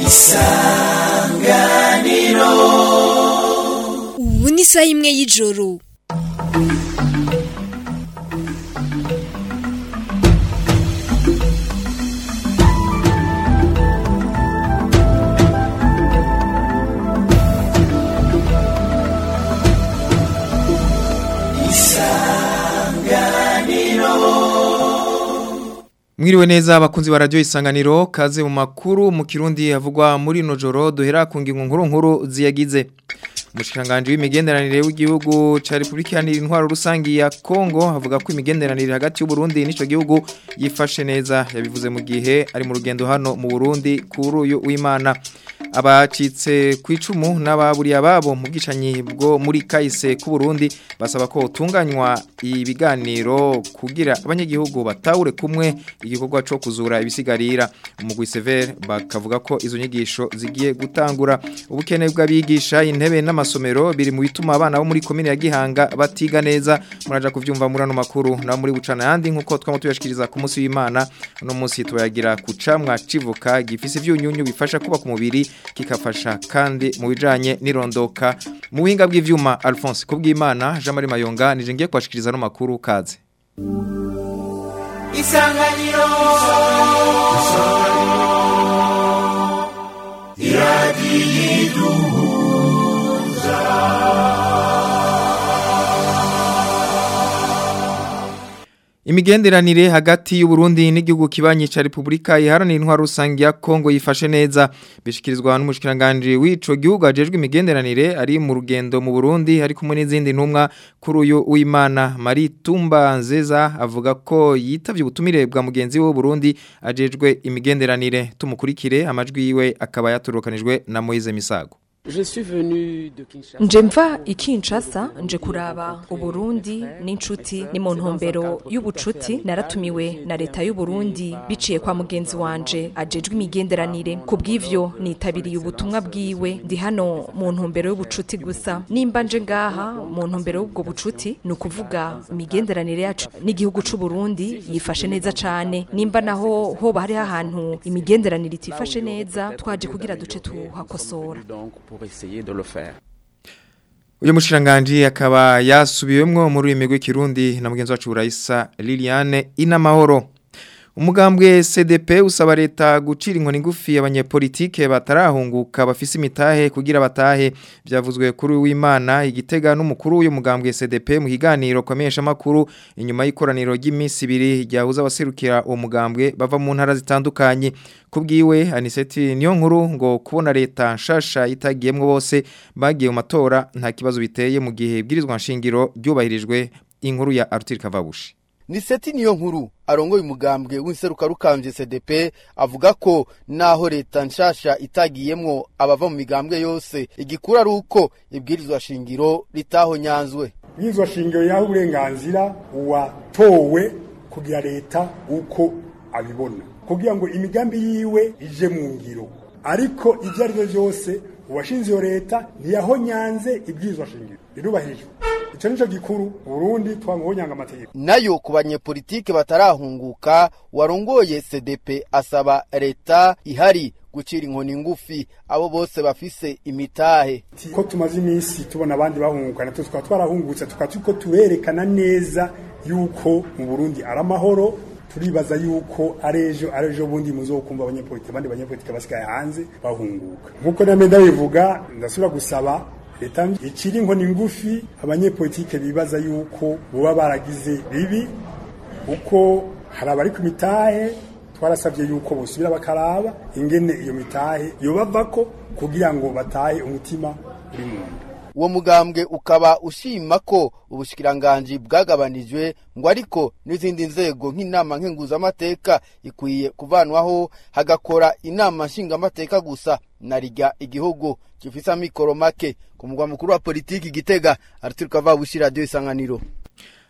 isanganiro ubu ni isaha imwe y'ijoro Mwiriwe neza abakunzi ba radio isanganiro kaze mu makuru mu kirundi havugwa muri no joro duhera ku ngingo nkuru nkuru ziyagize Mushikanganje w'imigenderanire w'igihugu ca Republika Iharanira Intwaro Rusangi ya Kongo avuga ko imigenderanire hagati y'u Burundi n'ico gihugu yifashe neza yabivuze mu gihe ari mu rugendo hano mu Burundi kuri uyu w'Imana abacitse ku icumu n'ababuriye ababo mu bwicanyi bwo muri kahise ku Burundi basaba ko utunganywa ibiganiro kugira abanyagihugu batahure kumwe igikorwa cyo kuzura ibisigarira umugwi Sever bakavuga ko izo nyigisho zigiye gutangura ubukene bw'abigisha intebe n'amasomero biri mu bituma abana bo muri komine ya Gihanga batiga neza muraja kuvyumva muri ano makuru na muri bucana yandi nkuko twamo tuyashikiriza ku munsi w'Imana no munsi tuyagira kucamwa civuka gifise ivyunyunyu bifasha kuba ku mubiri kikafasha kandi mu bijanye n'irondoka mu buhinga bw'ivyuma Alphonse kubw'Imana Jean Marie Mayonga nije ngiye kwashikiriza no makuru kaze isanganiro Imigenderanire hagati y'u Burundi n'igihugu kibanyi ca Republika Iharanira Intwaro Rusangi ya Kongo yifashe neza bishikirizwa n'umushikiranganje w'ico gihugu ajejwe imigenderanire ari mu rugendo mu Burundi hari kumwe n'izindi ntumwa kuri uyu w'Imana Marie Tumba Nzeza avuga ko yitavye ubutumire bwa mugenzi we Burundi ajejwe imigenderanire tumukurikire amajwi yiwe akaba yaturokanijwe na Moise Misago Je suis venu de Kinshasa. nje mva i Kinshasa nje kuraba uburundi n'inshuti ni mu ntumbero y'ubucuti naratumiwe na leta y'uburundi biciye kwa mugenzi wanje ajejwe imigenderanire ku bw'ivyo nitabiriye ubutumwa bwiwe ndi hano mu ntumbero y'ubucuti gusa nimba nje ngaha mu ntumbero y'ubwo bucuti ni ukuvuga imigenderanire yacu n'igihugu c'uburundi yifashe neza cane nimba naho hoba hariho ahantu imigenderanire itifashe neza twaje kugira duce tuhakosora Donc pour essayer de le faire. Uyu mushiranganji akaba yasubiwemwo muri uyu migwi kirundi na mugenzi wacu Raisa Liliane Inamahoro. Umugambwe CDP usaba leta gucira inkoni ngufi abanyepolitike batarahunguka bafise imitahe kugira batahe byavuzwe kuri w'Imana igitega n'umukuru w'uyu mugambwe CDP mu kiganiro kwamenyesha makuru inyuma y'ikoraniro ry'iminsi ibiri ryahuza abaserukira uwo mugambwe bava mu ntara zitandukanye kubwiwe Aniseti niyo nkuru ngo kubona leta nshasha itagiyemwo bose bagiye mu matora nta kibazo biteye mu gihe bwirizwa nshingiro ryubahirijwe inkuru ya Arthur Kavabushi ni seti niyo nkuru arongoye umugambwe w'inseruka rukambye CDP avuga ko naho leta nshasha itagiyemwo abava mu migambwe yose igikura ari uko ibwirizwa shingiro litahonyanzwe Ibwirizwa shingiro yaho uburenganzira uwatowe kugira leta uko abibona kugira ngo imigambi yiwe ije mu ngiro ariko ibyo ari byo byose uwashinze iyo leta ntiyahonyanze ibwirizwa shingiro rirubahirijwe icyo nico gikuru Burundi twangobonyanga amategeko nayo ku banyepolitike batarahunguka warongoye CDP asaba leta ihari gucira inkoni ngufi abo bose bafise imitahe ko tumaze iminsi tubona abandi bahunguka natwe tukaba twarahungutse tukaba turiko tuberekana neza yuko mu Burundi ari amahoro turibaza yuko ari ejo ari ejo bundi muzokumva abanyepolitike abandi banyepolitike basigaye hanze bahunguka nk'uko namwe ndabivuga ndasubira gusaba leta ikiri inkoni ngufi abanyepolitike bibaza yuko boba baragize bibi uko hari abari ku mitahe twarasabye yuko bosubira bakaraba ingene iyo mitahe yobavako kugira ngo batahe umutima uri mu nda uwo mugambwe ukaba ushima ko ubushikiranganji bwagabanijwe ngo ariko n'izindi nzego nk'inama nkenguzamateka ikwiye kuvanwaho hagakora inama nshingamateka gusa na rijya igihugu gifise amikoro make ku mugwa mukuru wa politiki gitega araturuka vabushi radiyo isanganiro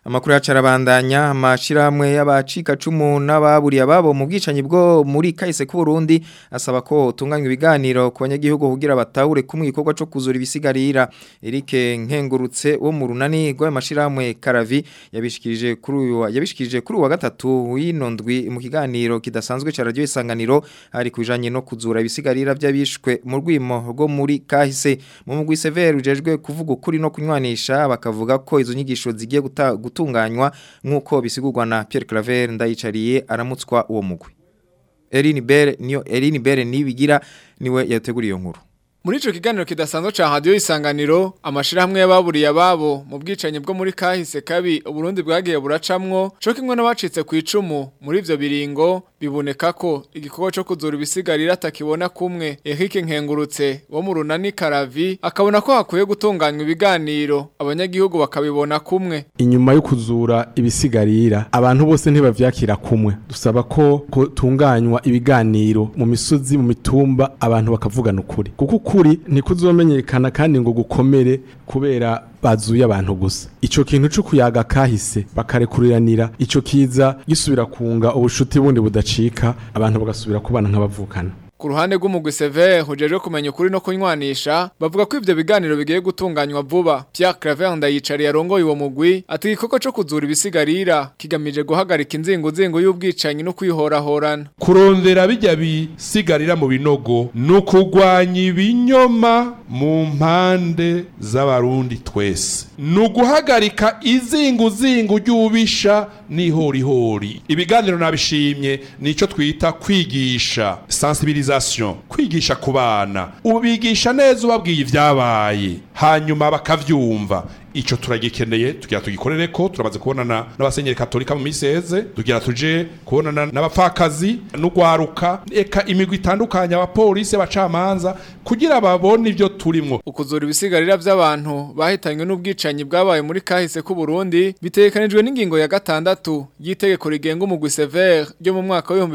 Amakuru yacarabandanya amashirahamwe y'abacika cumu n'ababuriye ababo mu bwicanyi bwo muri kahise ku Burundi asaba ko tunganywa ibiganiro ku banyagihugu kugira batahure kumwe igikorwa cyo kuzura ibisigarira Eric Nkengurutse wo mu runani rw'amashirahamwe Karavi yabishikirije kuri uyu yabishikirije kuri wa gatatu w'inondwi mu kiganiro kidasanzwe ca radio isanganiro ari kujanye no kuzura ibisigarira by'abishwe mu rwimo rwo muri kahise mu mugwi severe ujejwe kuvuga ukuri no kunywanisha bakavuga ko izo nyigisho zigiye guta gutunganywa nk'uko bisigurwa na Pierre Claver ndayicariye aramutswa uwo mugwi Eline Bere niyo Eline Bere nibigira niwe yateguriye iyo nkuru Muri ico kiganiro kidasanzwe ca radio isanganiro amashirahamwe y'ababuriye ababo mu bwicanyi bwo muri kahise kabi Uburundi bwagiye buracamwo co kimwe n'abacitse ku icumu muri ivyo biringo biboneka ko igikorwa cyo kuzura ibisigarira atakibona kumwe Eric Nkengurutse wo mu runani Karavi akabona ko hakwiye gutunganywa ibiganiro abanyagihugu bakabibona kumwe inyuma yo kuzura ibisigarira abantu bose ntibavyakira kumwe dusaba ko kutunganywa ibiganiro mu misozi mu mitumba abantu bakavugana ukuri kuko ukuri ntikuzomenyekana kandi ngo gukomere kubera bazuye abantu gusa ico kintu cyo kuyaga kahise bakarekuriranira ico kiza gisubira kunga ubushuti bundi budacika abantu bagasubira kubana nk'abavukana Ku ruhande rw'umugwi Sever hujejwe kumenya ukuri no kunywanisha bavuga ko ivyo biganiro bigiye gutunganywa vuba Pierre Claver ndayicari yarongoye uwo mugwi ati igikoko cyo kuzura ibisigarira kigamije guhagarika inzingo zingo y'ubwicanyi no kwihorahorana kurondera bijya bisigarira mu binogo no kugwanya ibinyoma mu mpande z'abarundi twese ni uguhagarika izingu zingu ry'ubisha n'ihorihori ibiganiro nabishimye nicyo twita kwigisha sensibilisation kwigisha ku bana ubigisha neza ubabwiye ibyabaye hanyuma bakavyumva ico turagikeneye tugira tugikorere ko turamaze kubonana n'abasenyeri katolika mu miseze tugira tuje kubonana n'abapfakazi n'ugwaruka eka imigwi itandukanye abapolisi abacamanza kugira babone ivyo turimwo ukuzura ibisigarira by'abantu bahitanywe n'ubwicanyi bwabaye muri kahise ku Burundi bitekanijwe n'ingingo ya gatandatu y'itegeko rigenga umugwi Sever ryo mu mwaka wa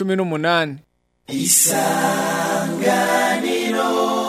2018 isanganiro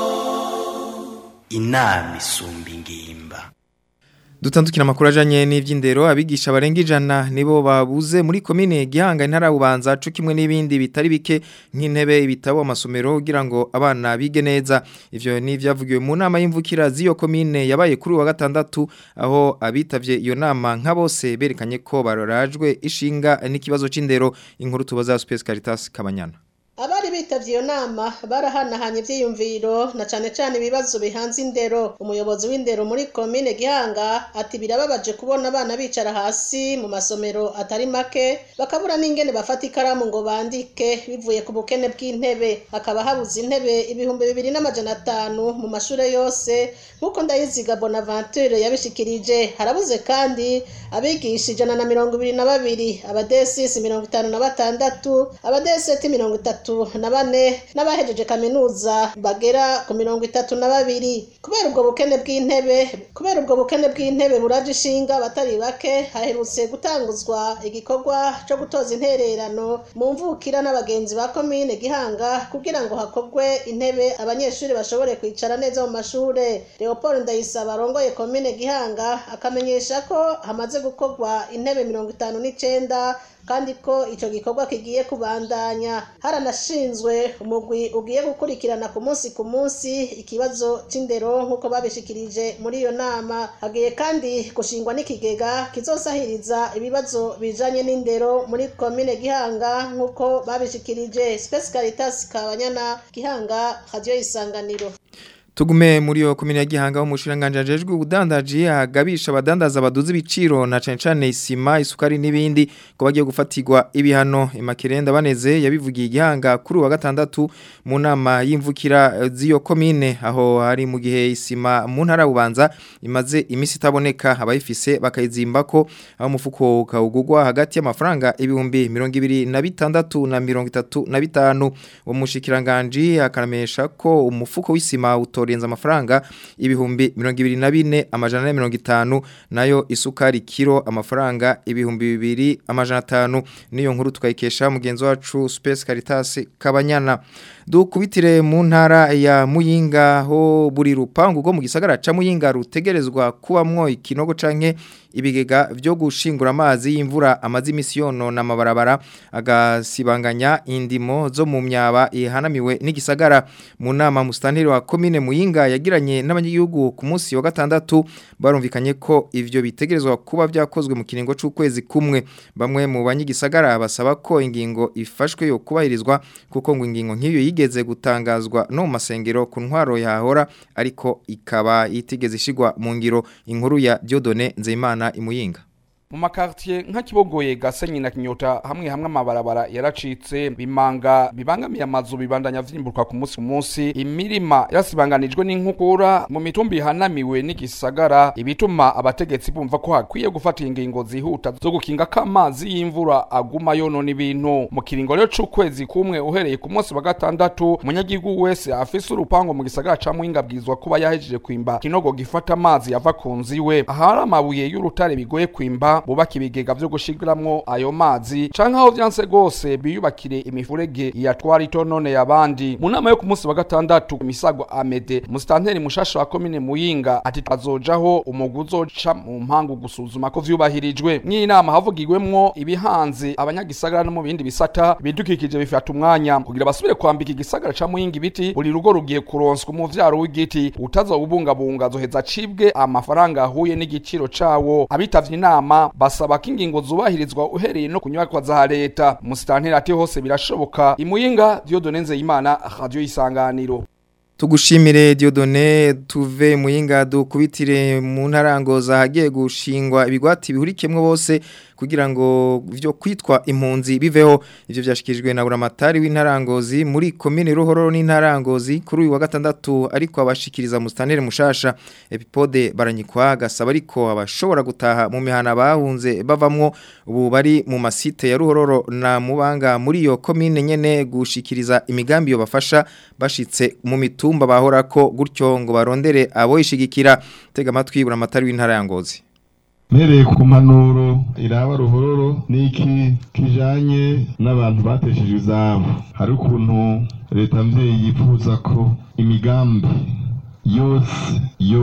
inama isumba ingimba Dutandukira makuru ajanye n'ivy'indero abigisha barenga ijana nibo babuze muri komine Gihanga intara bubanza cyo kimwe n'ibindi bitari bike nk'intebe ibitabo amasomero kugira ngo abana bige neza ivyo ni vyavugiwe mu nama y'imvukira z'iyo komine yabaye kuri wa gatandatu aho abitavye iyo nama nka bose berekanye ko barorajwe ishinga n'ikibazo c'indero inkuru tubaza Space Caritas Kabanyana abari bitavye iyo nama barahanahanye ivyiyumviro na cane cane ibibazo bihanze indero umuyobozi w'indero muri komine gihanga ati birababaje kubona abana bicara hasi mu masomero atari make bakabura n'ingene bafata ikaramu ngo bandike bivuye ku bukene bw'intebe hakaba habuze intebe ibihumbi bibiri n'amajana atanu mu mashure yose nk'uko ndayiziga bonaventure yabishikirije harabuze kandi abigisha ijana na mirongo ibiri na babiri abadesisi mirongo itanu na batandatu abadeseti mirongo itatu na bane n'abahejeje kaminuza bagera ku mirongo itatu na babiri kubera ubwo bukene bw'intebe kubera ubwo bukene bw'intebe buraje ishinga abatari bake haherutse gutanguzwa igikorwa cyo gutoza intererano mu mvukira n'abagenzi ba komine gihanga kugira ngo hakorwe intebe abanyeshuri bashobore kwicara neza mu mashure leopold ndayisaba arongoye komine gihanga akamenyesha ko hamaze gukorwa intebe mirongo itanu n'icenda kandi ko icyo gikorwa kigiye kubandanya haranashinzwe umugwi ugiye gukurikirana ku munsi ku munsi ikibazo c'indero nk'uko babishikirije muri iyo nama hagiye kandi gushingwa n'ikigega kizosahiriza ibibazo bijanye n'indero muri komine gihanga nk'uko babishikirije Space Caritas Kabanyana gihanga radio isanganiro Tugume muri yo komine ya Gihanga ho mushiranganje ajejwe ubudandaji agabisha abadandaza baduze ibiciro na cane cane isima isukari nibindi ko bagiye gufatirwa ibihano imakerenda baneze yabivugiye Gihanga kuri wa gatandatu mu nama y'imvukira z'iyo komine aho hari mu gihe isima mu ntara bubanza imaze imisi itaboneka abayifise bakayizimba ko aho umufuko ukawugurwa hagati y'amafaranga ibihumbi 226 na 35 uwo mushikiranganje akaramesha ko umufuko w'isima uto itorenza amafaranga ibihumbi 24 amajana 50 nayo isukari kilo amafaranga ibihumbi bibiri amajana 5 niyo nkuru tukayikesha mugenzi wacu Space Caritas Kabanyana dukubitire mu ntara ya Muyinga ho buri rupangu rwo mu gisagara ca Muyinga rutegerezwa kubamwo ikinogo canke ibigega byo gushingura amazi y'imvura amazi imisiyono na mabarabara agasibanganya indimo zo mu myaba ihanamiwe n'igisagara mu nama mustanteri wa commune Muyinga yagiranye n'abanyagihugu ku munsi wa gatandatu barumvikanye ko ivyo bitegerezwa kuba byakozwe mu kiringo c'ukwezi kumwe bamwe mu banyigisagara basaba ko ingingo ifashwe yo kubahirizwa kuko ngo ingingo nk'iyo yigeze gutangazwa no mu masengero ku ntwaro yahora ariko ikaba itigeze ishigwa mu ngiro inkuru ya Diodone Nzeyimana imuyinga mu makartier nka kibogoye gasenyi na kinyota hamwe hamwe amabarabara yaracitse bimanga bibangamiye amazu bibandanya vyimburwa ku munsi ku munsi imirima yarasibanganijwe n'inkukura mu mitumba ihanamiwe n'igisagara ibituma abategetsi bumva ko hakwiye gufata ingingo zihuta zo gukinga ko amazi y'imvura aguma yonona ibintu mu kiringo rero c'ukwezi kumwe uhereye ku munsi wa gatandatu umunyagihugu wese afise urupango mu gisagara ca muhinga bwizwa kuba yahejeje kwimba kinogo gifata amazi yava ku nzu iwe ahari amabuye y'urutare bigoye kwimba bubaka ibigega vyo gushigiramwo ayo mazi canke aho vyanse gose biyubakire imifurege yatwara itonone yabandi mu nama yo ku munsi wa gatandatu misago amede musitanteri mushasha wa komine muyinga ati azojaho umugwi uzoca mu mpangu gusuzuma ko vyubahirijwe mw'iyi nama havugirwemwo ibihanze abanyagisagara no mu bindi bisata bidukikije bifata umwanya kugira basubire kwambika igisagara ca muyinga ibiti buri rugo rugiye kuronswa umuvyaro w'igiti utazobubungabunga azoheza acibwe amafaranga ahuye n'igiciro cawo abitavye inama basaba ko ingingo zubahirizwa uhereye no kunyubakwa za leta musitanteri ati hose birashoboka imuyinga Dieudonne Nzeyimana radio isanganiro Tugushimire Diodone tuve muyinga dukubitire mu ntarango zahagiye gushingwa ibigwati bihurikemwe bose kugira ngo vyo kwitwa impunzi biveho ivyo vyashikijwe na buramatari w'intarangozi muri commune Ruhororo n'intarangozi kuri uyu wa gatandatu ariko abashikiriza mustanere mushasha epipode baranyikwa gasaba ariko abashobora gutaha mu mihana bahunze bavamwo ubu bari mu masite ya Ruhororo na mubanga muri iyo commune nyene gushikiriza imigambi yo bafasha bashitse mu mitumba bahorako gutyo ngo barondere abo ishigikira tega amatwi buramatari w'intarangozi mpereye ku mpanuro iraba ruhororo n'iki kijanye n'abantu bateshejwe izabo hari ukuntu leta mvyeyi yifuza ko imigambi yose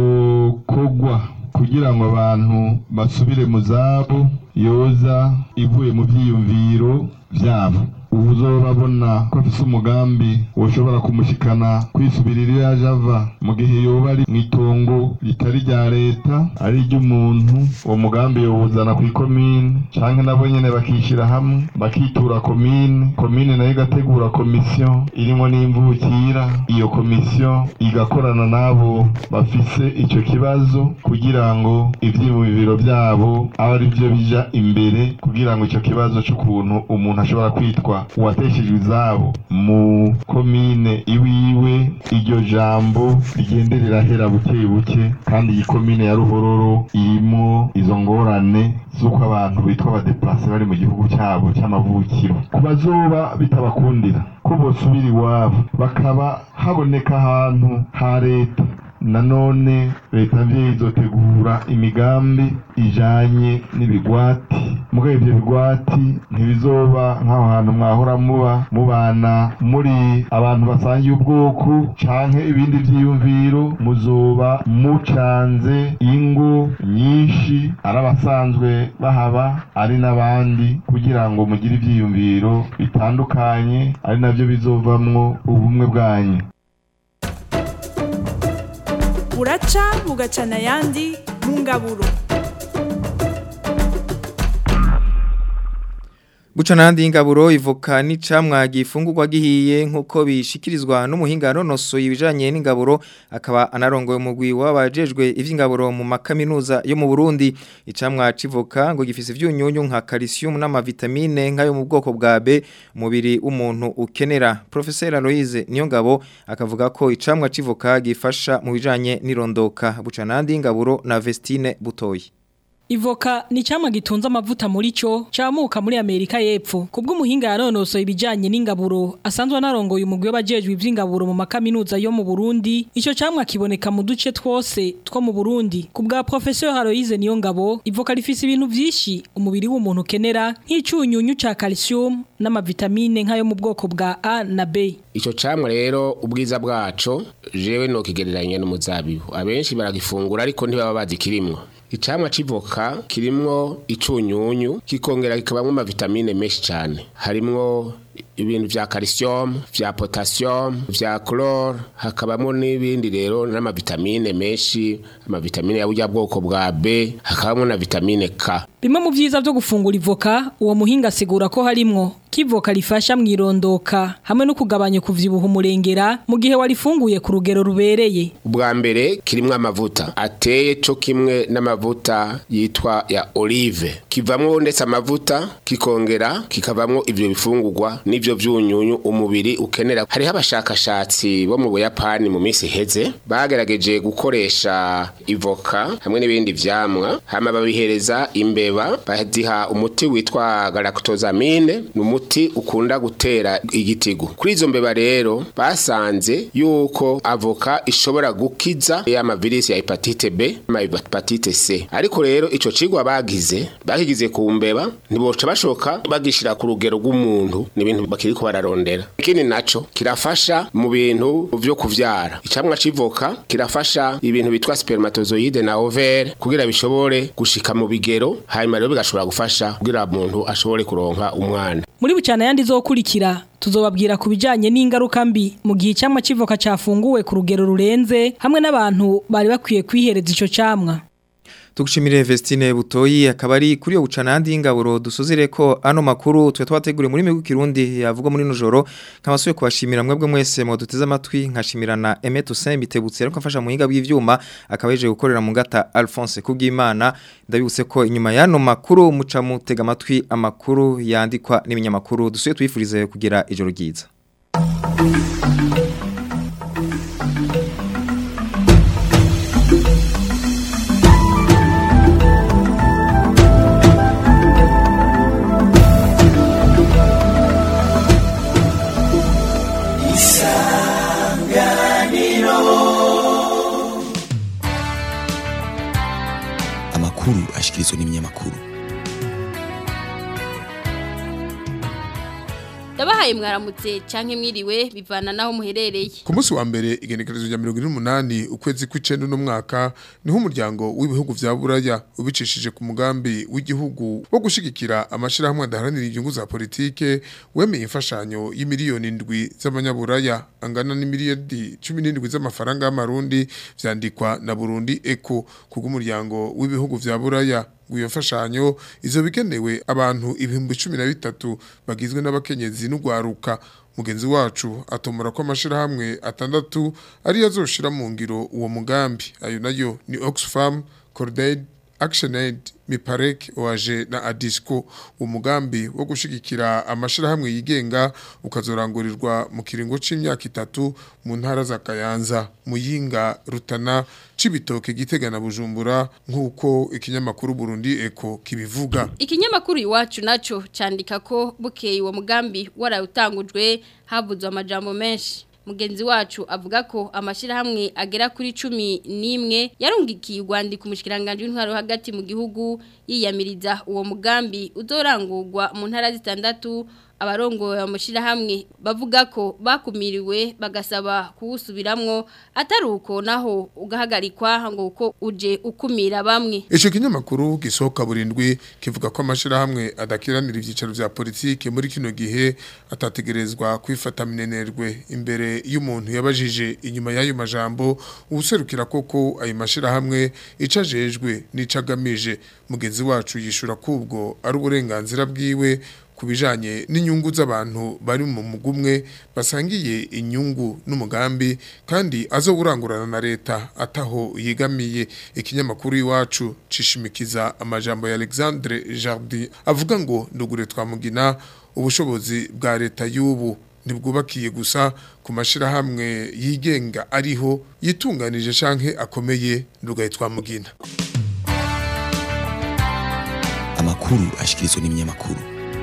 yokogwa kugira ngo abantu basubire mu zabo yoza ivuye mu vyiyumviro vyabo ubu uzobabona ko afise umugambi woshobora kumushikana kwisubirira iyo yaje ava mu gihe yoba ari mw'itongo ritari rya leta ari iry'umuntu uwo mugambi yowuzana kw'ikomine canke nabo nyene bakishira hamwe bakitura komine komine nayo igategura komisiyo irimwo n'imvukira iyo komisiyo igakorana n'abo bafise ico kibazo kugira ngo ivyiyumviro vyabo abe ari vyo bija imbere kugira ngo ico kibazo c'ukuntu umuntu ashobora kwitwa uwateshejwe izabo mu komine iwiwe iryo jambo rigende rirahera buke buke kandi iyi komine ya ruhororo irimo izo ngorane z'uko abantu bitwa abadeplase bari mu gihugu cyabo cy'amavukiro ku bazoba bitabakundira ko bosubira iwabo bakaba haboneka ahantu ha leta nanone leta mvyeyi izotegura imigambi ijanye n'ibigwati mugabo ivyo bigwati ntibizoba nk'aho hantu mwahora muba mubana muri abantu basangiye ubwoko canke ibindi vyiyumviro muzoba mucanze ingo nyinshi ari abasanzwe bahaba ari n'abandi kugira ngo mugire ivyiyumviro bitandukanye ari navyo bizovamwo ubumwe bwanyu buraca bugacana ayandi mu ngaburo Buca nandi ingaburo ivoka n'icamwa gifungurwa gihiye nkuko bishikirizwa n'umuhinga nonoso ibijanye n'ingaburo akaba anarongoye umugwi wabajejwe ivy'ingaburo mu makaminuza yo mu Burundi icamwa civoka ngo gifise ivyunyunyu nka calcium n'amavitamine nkayo mu bwoko bwa B umubiri w'umuntu ukenera Professeur Aloise Niyongabo akavuga ko icamwa civoka gifasha mu bijanye n'irondoka buca nandi ingaburo na Vestine Butoyi Ivoka ni cyama gitunze amavuta muri cyo camuka muri Amerika y'Epfo. Kubwo umuhinga yaronosoye ibijanye n'ingaburo asanzwe anarongoye umugwi w'abajejwe ivy'ingaburo mu makaminuza yo mu Burundi. Ico camwa kiboneka mu duce twose two mu Burundi. Kubwa professeur Haroise niyo ngabo, ivoka rifise ibintu vyinshi umubiri w'umuntu kenera nk'icunyunyu ca calcium n'amavitamine nk'ayo mu bwoko bwa A na B. Ico camwa rero ubwiza bwaco jewe no kigereranya n'umuzabibu. Abenshi baragifungura ariko ntibaba bazi kirimwo. Icamwa civoka kirimwo icunyunyu kikongera kikabamwo amavitamine menshi cyane harimwo ibintu vya calcium vya potassium vya chlore hakabamo n'ibindi rero n'amavitamine menshi amavitamine ya burya bwoko bwa B hakabamo na vitamine K Bimwe mu vyiza vyo gufungura ivoka uwo muhinga asigura ko harimwo kivoka rifasha mwirondoka hamwe no kugabanya kuvyibuha umurengera mu gihe warifunguye ku rugero rubereye ubwa mbere kirimwo amavuta ateye co kimwe n'amavuta yitwa ya olive kivamwo ndetse amavuta kikongera kikavamwo ivyo bifungurwa n'ivyo vyunyunyu umubiri ukenera hariho abashakashatsi bo mu buyapani mu minsi iheze bagerageje gukoresha ivoka hamwe n'ibindi vyamwa hama babihereza imbeba baziha umuti witwa galactosamine ni umuti ukunda gutera igitigu kuri izo mbeba rero basanze yuko avoka ishobora gukiza y'amavirisi ya hepatite B ama hepatite C ariko rero ico cigwa bagize bakigize ku mbeba ntiboca bashoka bagishira ku rugero rw'umuntu ni ibintu bakiriko bararondera ikindi naco kirafasha mu bintu vyo kuvyara icamwa civoka kirafasha ibintu bitwa spermatozoide na ovaire kugira bishobore gushika mu bigero hanyuma rero bigashobora gufasha kugira umuntu ashobore kuronka umwana muri bucana yandi zokurikira tuzobabwira ku bijanye n'ingaruka mbi mu gihe icyamwa civoka cafunguwe ku rugero rurenze hamwe n'abantu bari bakwiye kwihereza ico camwa Tugushimire Vestine Butoyi akaba ari kuri yo bucana handi y'ingaburo dusuzire ko ano makuru twe twateguriye muri migu kirundi yavuga muri nujoro kamasuye kubashimira mwebwe mwese mu duteze amatwi nkashimirana Aimé Toussaint bitebutse ariko afasha muhinga bw'ivyuma akaba yeje gukorera mu ngata Alphonse kubw'Imana ndabibutse ko inyuma y'ano makuru muca mutega amatwi amakuru yandikwa n'ibinyamakuru dusuye twifurize kugira ijoro ryiza amakuru ashikirizwa n'ibinyamakuru ndabahaye mwaramutse canke mwiriwe bivana naho muherereye ku munsi wa mbere igenekerezo rya mirongo ine n'umunani ukwezi kw'icenda n'umwaka niho umuryango w'ibihugu vya buraya ubicishije ku mugambi w'igihugu wo gushigikira amashirahamwe adaharanira inyungu za politike wemeye imfashanyo y'imiliyoni indwi z'abanyaburaya angana n'imiliyoni cumi n'indwi z'amafaranga y'amarundi vyandikwa na burundi eko kubw'umuryango w'ibihugu vya buraya iyo mfashanyo izo bigenewe abantu ibihumbi cumi na bitatu bagizwe n'abakenyezi n'ugwaruka mugenzi wacu atomora ko amashirahamwe atandatu ariyo azoshira mu ngiro uwo mugambi ayo nayo ni Oxfam Cordaid ActionAid Miparek waje na Adisco umugambi wo gushigikira amashirahamwe yigenga ukazorangurirwa mu kiringo c'imyaka itatu mu ntara za Kayanza Muyinga Rutana Cibitoke Gitega na Bujumbura nkuko ikinyamakuru Burundi Eko kibivuga ikinyamakuru iwacu naco candika ko bukeye uwo mugambi warawutangujwe havuzwe amajambo menshi mugenzi wacu avuga ko amashirahamwe agera kuri cumi n'imwe yarungikiye urwandiko umushikiranganje w'intwaro hagati mu gihugu yiyamiriza uwo mugambi uzorangurwa mu ntara zitandatu abarongoye amashirahamwe bavuga ko bakumiriwe bagasaba kuwusubiramwo atari uko naho ugahagarikwa ngo uko uje ukumira bamwe Ico kinyamakuru gisohoka burindwi kivuga ko amashirahamwe adakiranira ivyicaro vya politike muri kino gihe atategerezwa kwifata minenerwe imbere y'umuntu yabajije inyuma y'ayo majambo ubuserukira koko ayo mashirahamwe icajejwe n'icagamije mugenzi wacu yishura kubwo ari uburenganzira bwiwe kubijanye n'inyungu z'abantu bari mu mugumwe basangiye inyungu n'umugambi kandi azowurangurana na leta ataho yigamiye ikinyamakuru iwacu cishimikiza amajambo ya Alexandre Jardin avuga ngo ndugure twamugina ubushobozi bwa leta y'ubu ntibwubakiye gusa ku mashirahamwe yigenga ariho yitunganije canke akomeye ndugaye twamugina amakuru ashikirizwa n'ibinyamakuru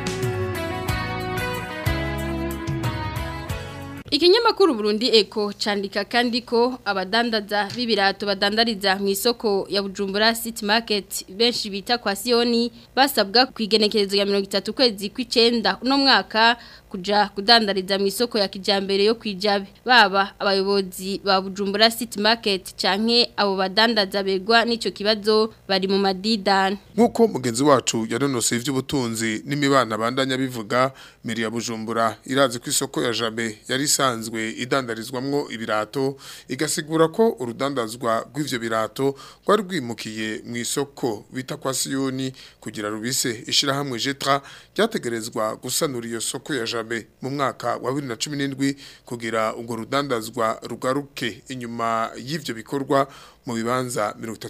Ikinyamakuru Burundi Eko candika kandi ko abadandaza b'ibirato badandariza mu isoko ya Bujumbura City Market benshi bita kwa Sioni basabwa kwigenekerezo ya 30 kwezi kw'icenda uno mwaka kuja kudandariza mu isoko ya kijambere yo kwijabe baba abayobozi ba Bujumbura City Market canke abo badandaza begwa n'ico kibazo bari mu madidani Nkuko mugenzi wacu yaronose ivy'ubutunzi n'imibana bandanya bivuga Meri ya Bujumbura irazi ku isoko ya Jabe yari isanzwe idandarizwamwo ibirato igasigura ko urudandazwa rw'ivyo birato rwari rwimukiye mu isoko bita kwa Sioni kugira rubise ishirahamwe Jetra ryategerezwa gusanura iyo soko ya Jabe mu mwaka wa 2017 kugira ubwo rudandazwa rugaruke inyuma y'ivyo bikorwa mu bibanza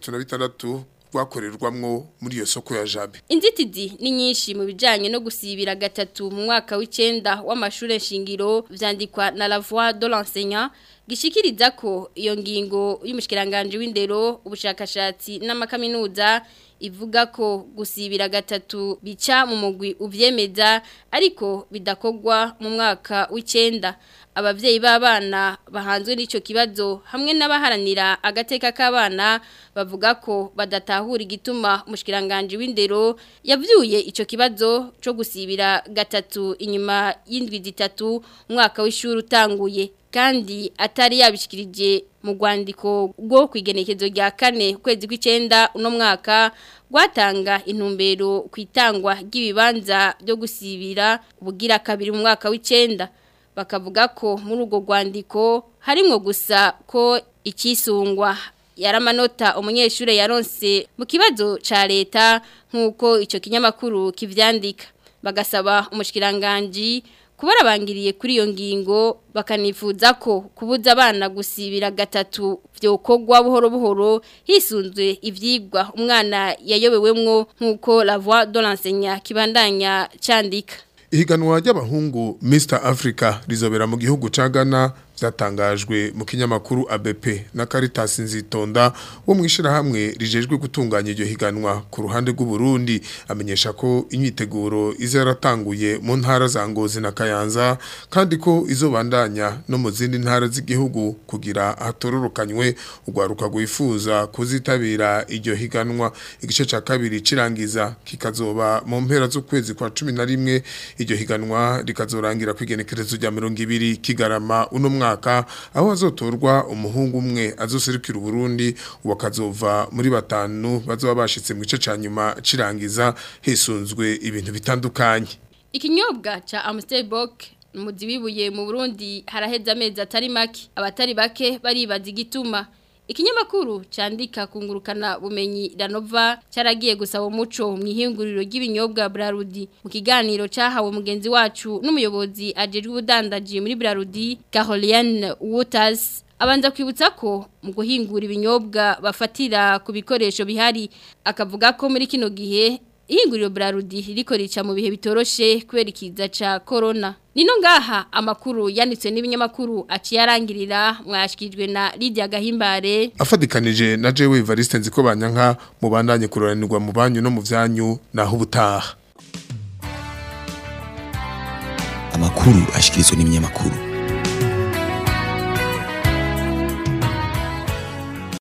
36 rwakorerwamwo muri iyo soko ya Jabe Inzitizi ni nyinshi mu bijanye no gusibira gatatu mu mwaka w'icenda w'amashure shingiro vyandikwa na La Voix de l'enseignant gishikiriza ko iyo ngingo y'umushikiranganje w'indero ubushakashatsi n'amakaminuza ivuga ko gusibira gatatu bica mu mugwi uvyemeza ariko bidakogwa mu mwaka w'icenda abavyeyi b'abana bahanzwe n'ico kibazo hamwe n'abaharanira agateka k'abana bavuga ko badatahura igituma umushikiranganje w'indero yavyuye ico kibazo co gusibira gatatu inyuma y'indwi zitatu umwaka w'ishuri utanguye kandi atari yabishikirije mu rwandiko rwo kwigenekezo rya kane kwezi kw'icenda uno mwaka rwatanga intumbero ku itangwa ry'ibibanza byo gusibira ubugira kabiri mu mwaka w'icenda bakavuga ko muri urwo rwandiko harimwo gusa ko ikisungwa yaramanota umunyeshuri yaronse mu kibazo ca leta nk'uko icyo kinyamakuru kivyandika bagasaba umushyikiranganji kubarabangiriye kuri iyo ngingo bakanifuza ko kubuza abana gusibira gatatu byokogwa buhoro buhoro hisunzwe ivyigwa umwana yayobewemwo nk'uko la voix de l'enseignant kibandanya candika Ihiganwa ry'abahungu Mr Africa rizobera mu gihugu ca Ghana byatangajwe mu kinyamakuru ABP na Caritas Nzitonda wo mwishira hamwe rijejwe gutunganya iryo higanwa ku ruhande rw'u Burundi amenyesha ko imyiteguro izaratanguye mu ntara za Ngozi na Kayanza kandi ko izobandanya no mu zindi ntara z'igihugu kugira hatororokanywe ugwaruka gwifuza kuzitabira iryo higanwa igice ca kabiri cirangiza kikazoba mu mpera z'ukwezi kwa 11 iryo higanwa rikazorangira kwigenekerezo rya 200 kigarama uno mwaka aho azotorwa umuhungu umwe azoserukira Burundi wakazova muri batanu bazoba bashitse mu gice ca nyuma cirangiza hisunzwe ibintu bitandukanye ikinyobwa cha Amstel Bock umuzi wibuye mu Burundi haraheza amezi atari make abatari bake baribaza igituma Ikinyamakuru candika kungurukana bumenyi Ranova cyaragiye gusaba umuco mu ihinguriro ry'ibinyobwa Brarudi mu kiganiro cyahawe mugenzi wacu n'umuyobozi ajejwe ubudandaji muri Brarudi Caroline Waters abanza kwibutsa ko mu guhingura ibinyobwa bafatira ku bikoresho bihari akavuga ko muri kino gihe ihinguriro Brarudi riko rica mu bihe bitoroshe kubera ikiza ca corona Nino ngaha amakuru yanditswe n'ibinyamakuru aciye arangirira mwashikijwe na Lydia Gahimbare afadikanije na Jewe Evariste nziko banyanka mubandanye kuroranirwa mu banyu no mu vyanyu naho ubutaha amakuru ashikirizwa n'ibinyamakuru